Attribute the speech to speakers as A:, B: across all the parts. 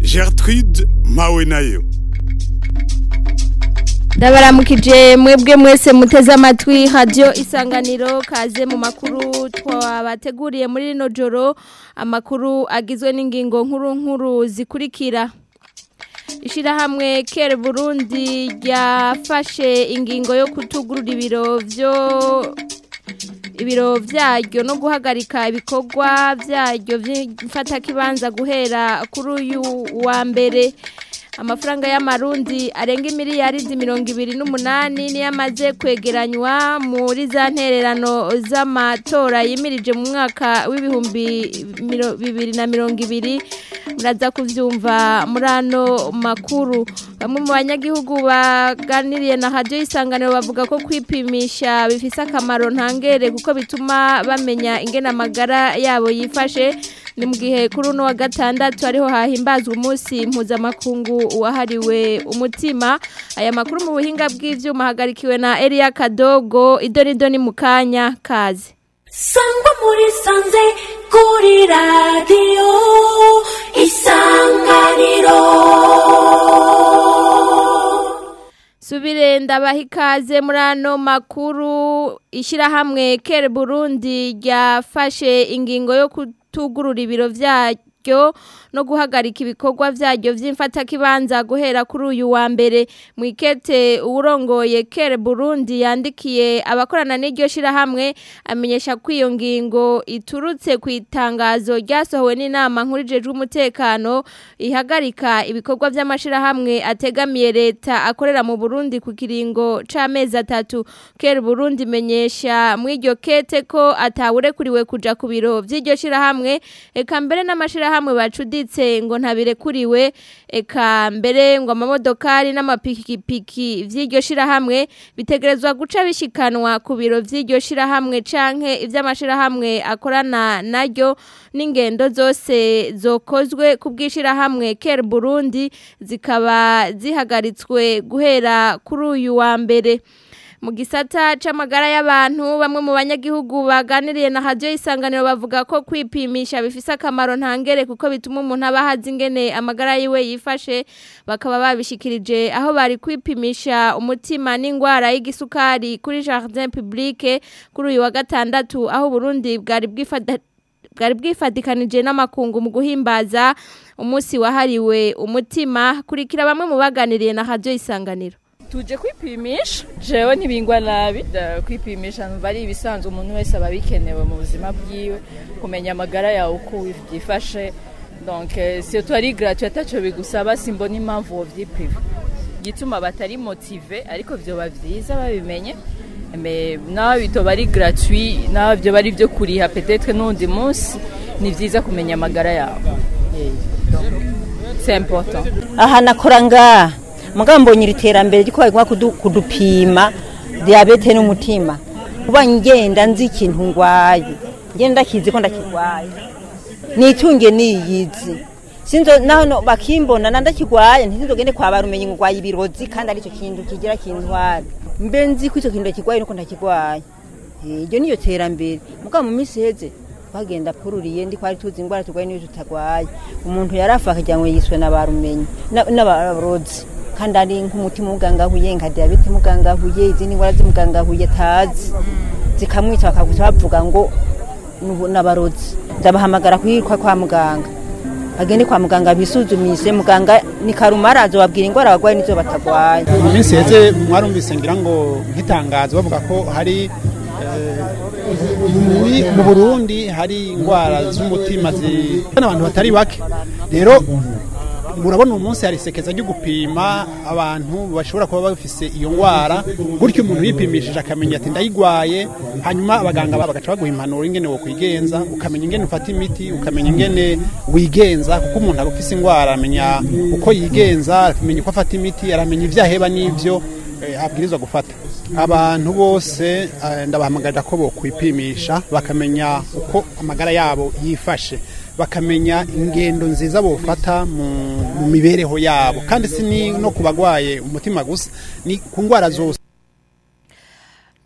A: gertrude mpawe nayo
B: ndabaramukije mwebwe mwese muteze amatwi radiyo isanganiro kaze mu makuru twabateguriye muri rino joro amakuru agizwe n'ingingo nkuru nkuru zikurikira ishyirahamwe kera burundi ryafashe ingingo yo kutugurura ibiro byo ibiro byaryo no guhagarika ibikorwa byaryo by'imfatakibanza guhera kuri uyu wa mbere amafaranga y'amarundi arenga miliyaridi mirongo ibiri n'umunani niyo amaze kwegeranywa muri za ntererano z'amatora yimirije mu mwaka w'ibihumbi bibiri na mirongo ibiri muraza kubyumva muri ano makuru bamwe mu banyagihugu baganiriye na radiyo y'isanganiro bavuga ko kwipimisha bifise akamaro ntangere kuko bituma bamenya ingene amagara yabo yifashe ni mu gihe kuri uno wa gatandatu ariho hahimbazwa umunsi mpuzamakungu wahariwe umutima aya makuru mu buhinga bw'ivyuma hagarikiwe na Elia Kadogo idoni mu kanya kazi
C: sangwa muri sanze kuri radiyo isanganiro
B: subire ndabaha ikaze muri ano makuru ishyirahamwe kere burundi ryafashe ingingo yo kutugurura ibiro byaryo no guhagarika ibikorwa byaryo by'imfatakibanza guhera kuri uyu wa mbere mu ikete uwurongoye kere burundi yandikiye abakorana n'iryo shyirahamwe amenyesha ko iyo ngingo iturutse ku itangazo ryasohowe n'inama nkuru ijejwe umutekano ihagarika ibikorwa by'amashyirahamwe ategamiye leta akorera mu burundi ku kiringo c'amezi atatu kere burundi imenyesha mu iryo kete ko atawurekuriwe kuja ku biro by'iryo shyirahamwe eka mbere n'amashyirahamwe bacudi ngo ntabirekuriwe eka mbere ngo amamodokari n'amapikipiki by'iryo shyirahamwe bitegerezwa guca bishikanwa ku biro by'iryo shyirahamwe canke iby'amashyirahamwe akorana naryo n'ingendo zose zokozwe ku bw'ishyirahamwe kera burundi zikaba zihagaritswe guhera kuri uyu wa mbere mu gisata c'amagara y'abantu bamwe mu banyagihugu baganiriye na radio isanganiro bavuga ko kwipimisha bifise akamaro ntangere kuko bituma umuntu aba ahazi ingene amagara yiwe yifashe bakaba babishikirije aho bari kwipimisha umutima n'ingwara y'igisukari kuri jardin publique kuri uyu wa gatandatu aho Burundi bwari bwifata bwari bwifatikanije n'amakungu mu guhimbaza umunsi wahariwe umutima kurikira bamwe mu baganiriye na radio isanganiro
D: tuje kwipimisha jewe ntibingwa nabi kwipimisha numva ari ibisanzwe umuntu wese aba bikenewe mu buzima bwiwe kumenya amagara yawe uko byifashe donc surtout ari gratuit ataco bigusaba simbona impamvu wo vyiprive gituma batari motive ariko vyoba vyiza babimenye mais naho bitoba ari gratuit naho vyo bari vyo kuriha peut-être n'undi munsi ni vyiza kumenya amagara yawe c'est important
E: aha nakora ngaha mugabo mbonye iri terambere riko bagomba kudupima diyabete n'umutima kuba ngenda nzi ikintu ngwaye ngenda ndakizi ko ndakigwaye nitunge niyizi sinzo naho bakimbona na ndakigwaye ntizinzogende kwa barumenye ngwaye ibirozi kandi arico kintu kigira kintwara mbe nzi ko ico kintu ndakigwaye nuko ndakigwaye iryo niyo terambere mugabo mu minsi heze bagenda pururiye ndi kwari tuzi ingwara turwaye n'iyo tutagwaye umuntu yarafa akagira ngo yiswe n'abarumenye n'abarozi kandi ari nk'umutima ugangahuye nka diyabete mugangahuye izindi ndwara zimugangahuye atazi zikamwica bakaguca bavuga ngo n'abarozi ndabahamagara kwirwa kwa muganga bagende kwa muganga bisuzumise muganga ni karumara azobabwira ingwara bagwaye n'izo batagwaye
F: mu minsi heze mwarumvise ngira ngo nk'itangazo bavuga ko hari mu burundi hari indwara z'umutima n'abantu batari bake rero murabona uyu munsi hari isekeza ryo gupima abantu bashobora kuba bafise iyo ndwara gutyo umuntu yipimishije akamenya ati ndayigwaye hanyuma abaganga bagaca baguha impanuro ingene wo kwigenza ukamenya ingene ufata imiti ukamenya ingene wigenza kuko umuntu aba ufise indwara aramenya uko yigenza akamenya uko afata imiti aramenya ibyo aheba n'ibyo abwirizwa gufata abantu bose ndabahamagarira ko bokwipimisha bakamenya uko amagara yabo yifashe bakamenya ingendo nziza bofata mu mibereho yabo kandi si no ku bagwaye umutima gusa ni ku ndwara zose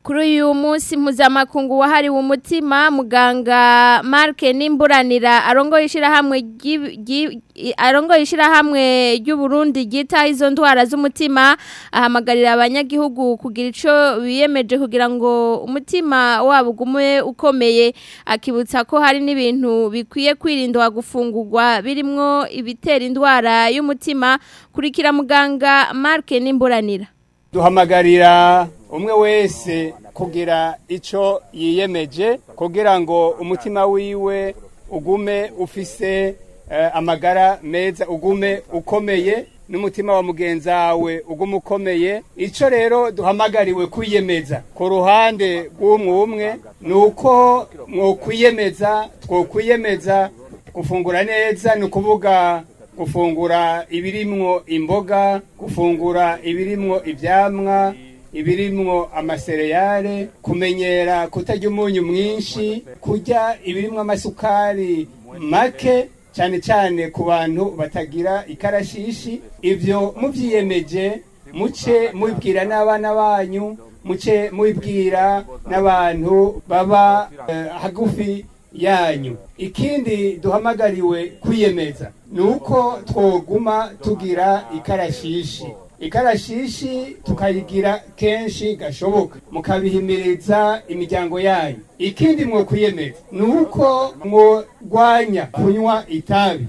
B: kuri uyu munsi mpuzamakungu wahariwe umutima muganga Mark Nimburanira arongoye ishirahamwe ry'i- ry'i- arongoye ishirahamwe ry'u Burundi ryita izo ndwara z'umutima ahamagarira abanyagihugu kugira ico biyemeje kugira ngo umutima wabo ugume ukomeye akibutsa ko hari n'ibintu bikwiye kwirindwa gufungurwa birimwo ibitera indwara y'umutima kurikira muganga Mark Nimburanira
G: duhamagarira umwe wese kugira icyo yiyemeje kugira ngo umutima wiwe ugume ufise eh, amagara meza ugume ukomeye n'umutima wa mugenzi wawe ugume ukomeye icyo rero duhamagariwe kwiyemeza ku ruhande rw'umwe umwe ni uko mwokwiyemeza twokwiyemeza gufungura neza ni ukuvuga gufungura ibirimwo imboga gufungura ibirimwo ivyamwa ibirimwo amasereyale kumenyera kutarya umunyu mwinshi kurya ibirimwo amasukari make cyane cyane ku bantu batagira ikarashishi ivyo muvyiyemeje muce mubibwira n'abana banyu muce mubibwira n'abantu baba eh, hagufi yanyu ikindi duhamagariwe kwiyemeza ni uko twoguma tugira ikarashishi ikarashishi tukayigira kenshi gashoboka mukabihimiriza imiryango yanyu ikindi mwo kwiyemeza ni uko mwogwanya kunywa itabi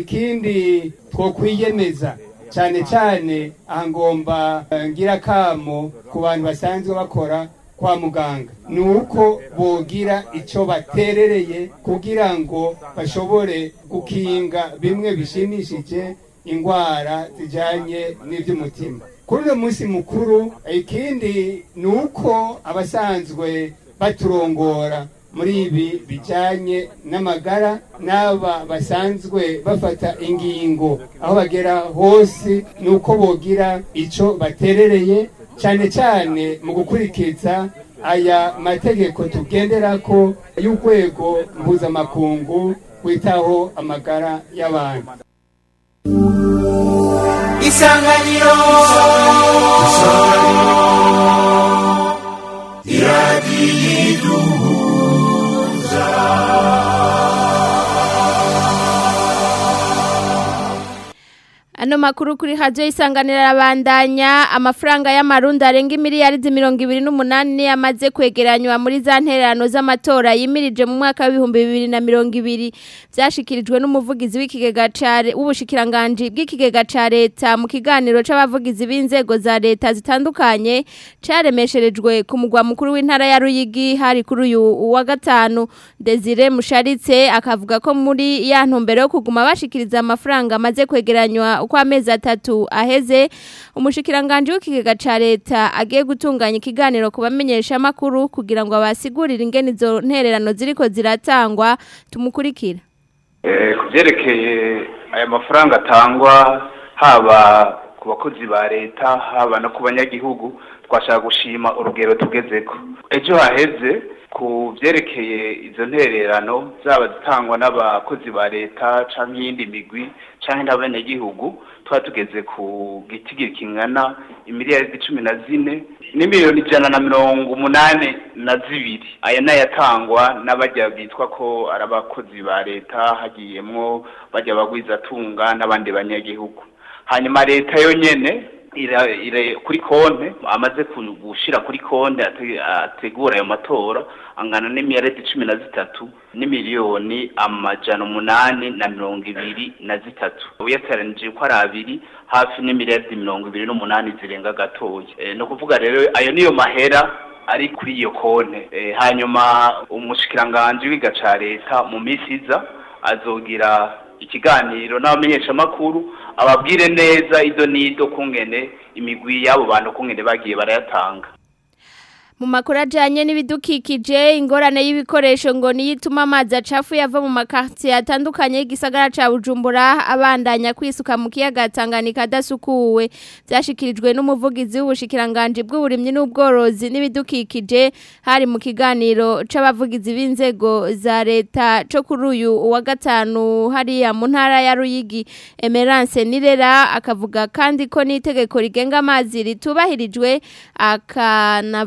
G: ikindi twokwiyemeza cyane cyane aha ngomba eh, ngira kamo ku bantu basanzwe bakora kwa muganga ni uko bogira icyo baterereye kugira ngo bashobore gukinga bimwe bishimishije indwara zijyanye n'iby'umutima kuri uno munsi mukuru ikindi ni uko abasanzwe baturongora muri ibi bijyanye n'amagara n'aba basanzwe bafata ingingo aho bagera hose ni uko bogira icyo baterereye cyane cyane mu gukurikiza aya mategeko tugendera ko y'urwego mpuzamakungu witaho amagara y'abantu
H: isanganiro
B: Ano makuru kuri radio isanganira rabandanya amafaranga y'amarundi arenga miliyari mirongo ibiri n'umunani amaze kwegeranywa muri za ntererano z'amatora yimirije mu mwaka w'ibihumbi bibiri na mirongo ibiri vyashikirijwe n'umuvugizi w'ikigega ca re- w'ubushikiranganji bw'ikigega ca leta mu kiganiro c'abavugizi b'inzego za leta zitandukanye caremesherejwe ku mugwa mukuru w'intara ya Ruyigi hari kuri uyu wa gatanu Desire Musharitse akavuga ko muri ya ntumbero yo kuguma bashikiriza amafaranga amaze kwegeranywa uko amezi atatu aheze umushikiranganje w'ikigega ca leta agiye gutunganya ikiganiro ku bamenyesha makuru kugira ngo abasigurire ingene izo ntererano ziriko ziratangwa tumukurikira
I: Eh, ku byerekeye aya mafaranga atangwa haba ku bakozi ba leta haba no ku banyagihugu twashaka gushima urugero tugezeko ejo haheze ku byerekeye izo ntererano zaba zitangwa n'abakozi ba leta canke iyindi migwi canke n'abanyagihugu twaba tugeze ku gitigiri kingana imiliyaridi cumi na zine n'imiliyoni ijana na mirongo umunani na zibiri aya nayo atangwa n'abajya bitwa ko ari abakozi ba leta hagiyemwo bajya bagwizatunga n'abandi banyagihugu hanyuma leta yo nyene ira, ira kuri konte amaze ku- gushira kuri konte ate- ategura ayo matora angana n'imiliyaridi cumi na zitatu n'imiliyoni amajana umunani na mirongo ibiri na zitatu uyateranije uko ari abiri hafi n'imiliyaridi mirongo ibiri n'umunani zirenga gatoya e, ni ukuvuga rero ayo niyo mahera ari kuri iyo konte e, hanyuma umushikiranganji w'iga ca leta mu minsi iza azogira ikiganiro n'abamenyeshamakuru ababwire neza ido n'ido kungene imigwi y'abo bantu kungene bagiye barayatanga
B: mu makuru ajyanye n'ibidukikije ingorane y'ibikoresho ngo niyo ituma amazi acafuye ava mu makaritiye atandukanye y'igisagara cya bujumbura abandanya kwisuka mu kiyaga Tanganyika adasukuwe byashyikirijwe n'umuvugizi w'ubushikiranganji bw'uburimyi n'ubworozi n'ibidukikije hari mu kiganiro c'abavugizi b'inzego za leta cyo kuri uyu wa gatanu hariya mu ntara ya ruyigi emerance nirera akavuga kandi ko n'itegeko rigenga amazi ritubahirijwe akanavuga ko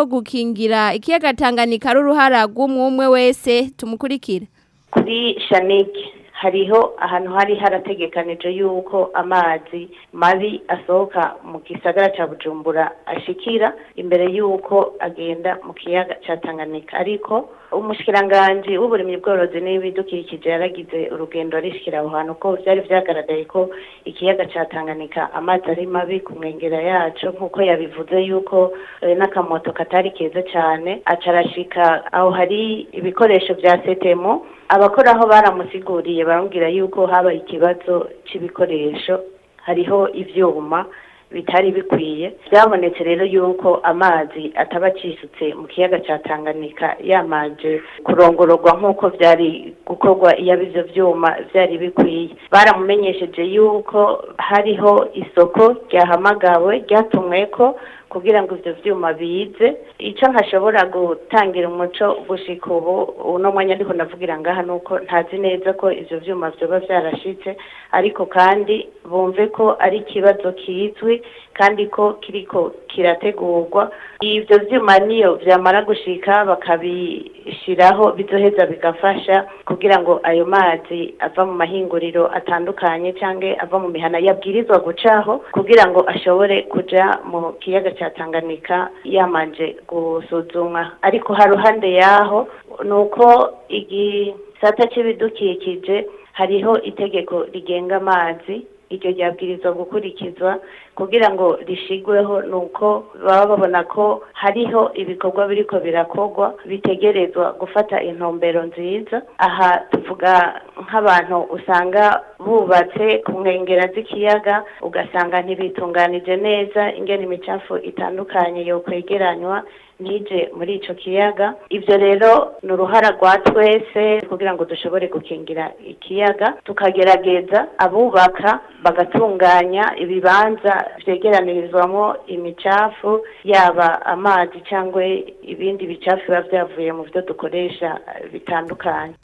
B: ko gukingira ikiyaga Tanganyika ari uruhara rw'umwe umwe wese tumukurikira
H: kuri shanike hariho ahantu hari harategekanije yuko amazi mabi asohoka mu gisagara cya bujumbura ashikira imbere y'uko agenda mu kiyaga cya tanganyika ariko umushikiranganji w'uburimyi bworozi n'ibidukikije yaragize urugendo arishikira aho hantu ko byari byagaragaye ko ikiyaga cya tanganyika amazi ari mabi ku nkengera yacu nk'uko yabivuze yuko eh, n'akamoto katari keza cyane aca arashika aho hari ibikoresho bya setemo abakoraho baramusiguriye baramubwira yuko habaye ikibazo cy'ibikoresho hariho ivyuma bitari bikwiye byabonetse rero yuko amazi ataba acisutse mu kiyaga cya tanganyika yamaje kurongororwa nk'uko byari gukorwa iyo ivyo vyuma byari bikwiye baramumenyesheje yuko hariho isoko ryahamagawe ryatumweko kugira ngo ivyo vyuma bize ico nkashobora gutangira umuco gushika ubu uno mwanya ndiko ndavugira ngaha nuko ntazi neza ko ivyo vyuma vyoba vyarashitse ariko kandi bumve ko ari ikibazo kizwi kandi ko kiriko kirategurwa ivyo vyuma niyo vyamara gushika bakabishiraho bizoheza bigafasha kugira ngo ayo mazi ava mu mahinguriro atandukanye canke ava mu mihana yabwirizwa gucaho kugira ngo ashobore kuja mu kiyaga ca Tanganyika yamanje gusuzumwa ariko ha ruhande yaho nuko igisata c'ibidukikije hariho itegeko rigenga amazi iryo ryabwirizwa gukurikizwa kugira ngo rishigweho nuko baba babona ko hariho ibikorwa biriko birakorwa bitegerezwa gufata intumbero nziza aha tuvuga nk'abantu usanga bubatse ku nkengera z'ikiyaga ugasanga ntibitunganije neza ingene imicafu itandukanye yokwegeranywa nije muri ico kiyaga ivyo rero ni uruhara rwa twese kugira ngo dushobore gukingira ikiyaga tukagerageza abubaka bagatunganya ibibanza vyegeranirizwamo imicafu yaba amazi cyangwa ibindi bicafu biba vyavuye mu vyo dukoresha bitandukanye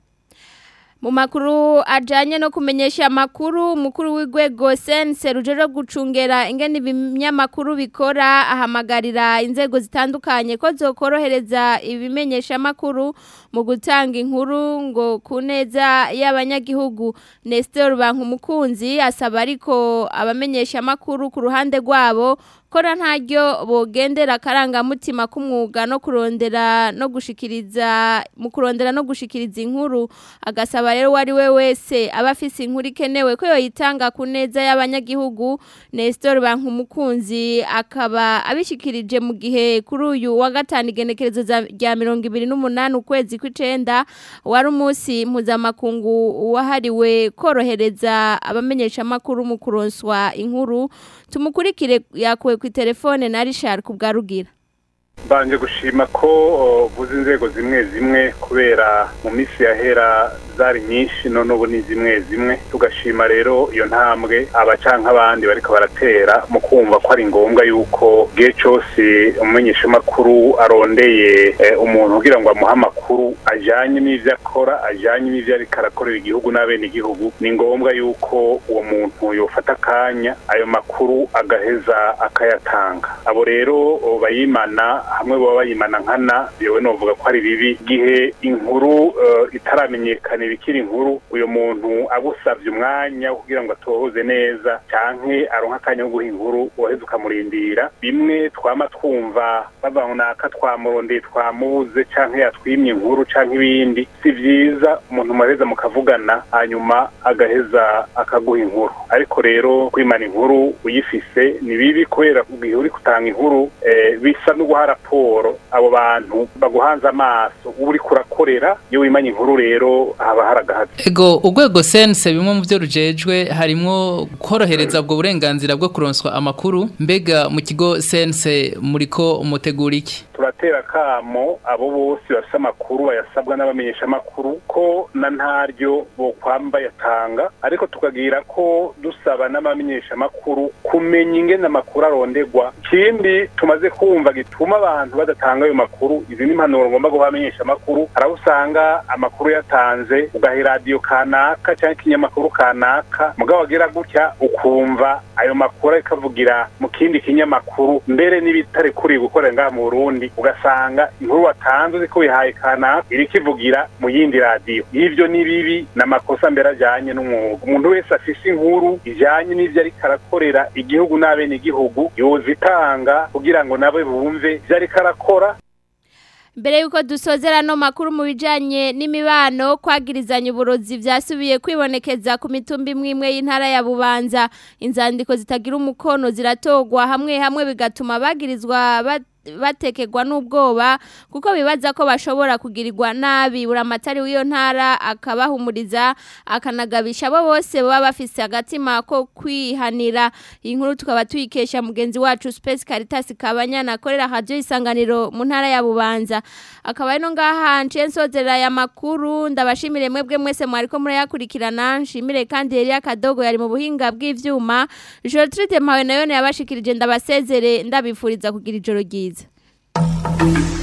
B: mu makuru ajanye no kumenyesha amakuru umukuru w'igwego sense rujero gucungera ingene ibinyamakuru bikora ahamagarira inzego zitandukanye ko zokorohereza ibimenyesha amakuru mu gutanga inkuru ngo ku neza y'abanyagihugu Nestor Bankumukunzi asaba ariko abamenyesha amakuru ku ruhande rwabo kora ntaryo bogendera akarangamutima k'umwuga no kurondera no gushikiriza mu kurondera no gushikiriza inkuru agasaba rero wari we wese aba afise inkuru ikenewe ko yoyitanga ku neza y'abanyagihugu Nestor Bankumukunzi akaba abishikirije mu gihe kuri uyu wa gatanu igenekerezo rya mirongo ibiri n'umunani ukwezi kw'icenda wari umunsi mpuzamakungu wahariwe korohereza abamenyesha amakuru mu kuronswa inkuru tumukurikire yakuwe ku telefone na Richard kubwarugira
J: mbanje gushima ko vuze inzego zimwe zimwe kubera mu minsi yahera zari nyinshi none ubu ni zimwe zimwe tugashima rero iyo ntambwe abacanka abandi bariko baratera mu kumva ko ari ngombwa yuko gihe cyose umumenyeshamakuru arondeye umuntu kugira ngo amuhe amakuru ajanye n'ivyo akora ajanye n'ivyo ariko arakorera igihugu n'abene igihugu ni ngombwa yuko uwo muntu yofata akanya ayo makuru agaheza akayatanga abo rero bayimana hamwe baba bayimana nkana yewe novuga ko ari bibi gihe inkuru itaramenyekana ibikiri inkuru uyu muntu agusabye umwanya kugira ngo atohoze neza canke aronka akanya ko guha inkuru waheze ukamurindira bimwe twama twumva bava naka twamurondeye twamubuze canke yatwimye inkuru canke ibindi si vyiza umuntu muheza mukavugana hanyuma agaheza akaguha inkuru ariko rero kwimana inkuru uyifise ni bibi kubera igihe uri gutanga inkuru bisa no guha raporo abo bantu baguhanze amaso uba uri kurakorera iyo wimanye inkuru rero haba haragahaze
K: ego urwego sense bimwe mu byo rujejwe harimo korohereza ubwo burenganzira bwo kuronswa amakuru mbega mu kigo sense muriko mutegura iki
J: turatera kamo abo bose bafite amakuru bayasabwa n'abamenyesha amakuru ko na ntaryo bokwamba yatanga ariko tukagira ko dusaba n'abamenyesha amakuru kumenya ingene amakuru arondegwa ikindi tumaze kumva gituma abantu badatanga ayo makuru izi ni impanuro ngomba guha abamenyesha amakuru hari aho usanga amakuru yatanze wakunze ugaha iradiyo kanaka cyangwa ikinyamakuru kanaka mugabo wagira gutya ukumva ayo makuru ariko avugira mu kindi kinyamakuru mbere n'ibitari kuri gukorera ngaha mu burundi ugasanga inkuru watanze uzi ko wihaye kanaka iriko ivugira mu yindi radiyo y'ivyo ni bibi ni amakosa mbere ajyanye n'umwuga umuntu wese afise inkuru ijyanye n'ivyo ariko arakorera igihugu n'abene igihugu yozitanga kugira ngo nawe bumve ivyo ariko arakora
B: Mbere yuko dusozera no makuru mu bijanye n'imibano kwagirizanya uburozi vyasubiye kwibonekeza ku mitumba imwe imwe y'intara ya Bubanza inzandiko zitagira umukono ziratogwa hamwe hamwe bigatuma bagirizwa bat batekegwa n'ubwoba kuko bibaza ko bashobora kugirirwa nabi buramatari w'iyo ntara akabahumuriza akanagabisha abo bose baba bafise agatima ko kwihanira iyi nkuru tukaba tuyikesha mugenzi wacu Space Caritas Kabanyana akorera radio isanganiro mu ntara ya Bubanza akaba ino ngaha nce nsozera ya makuru ndabashimire mwebwe mwese mwariko murayakurikirana nshimire kandi Elia Kadogo yari mu buhinga bw'ivyuma Gertrude Mpawe nayo yabashikirije ndabasezere ndabifuriza kugira ijoro ryiza Thank you.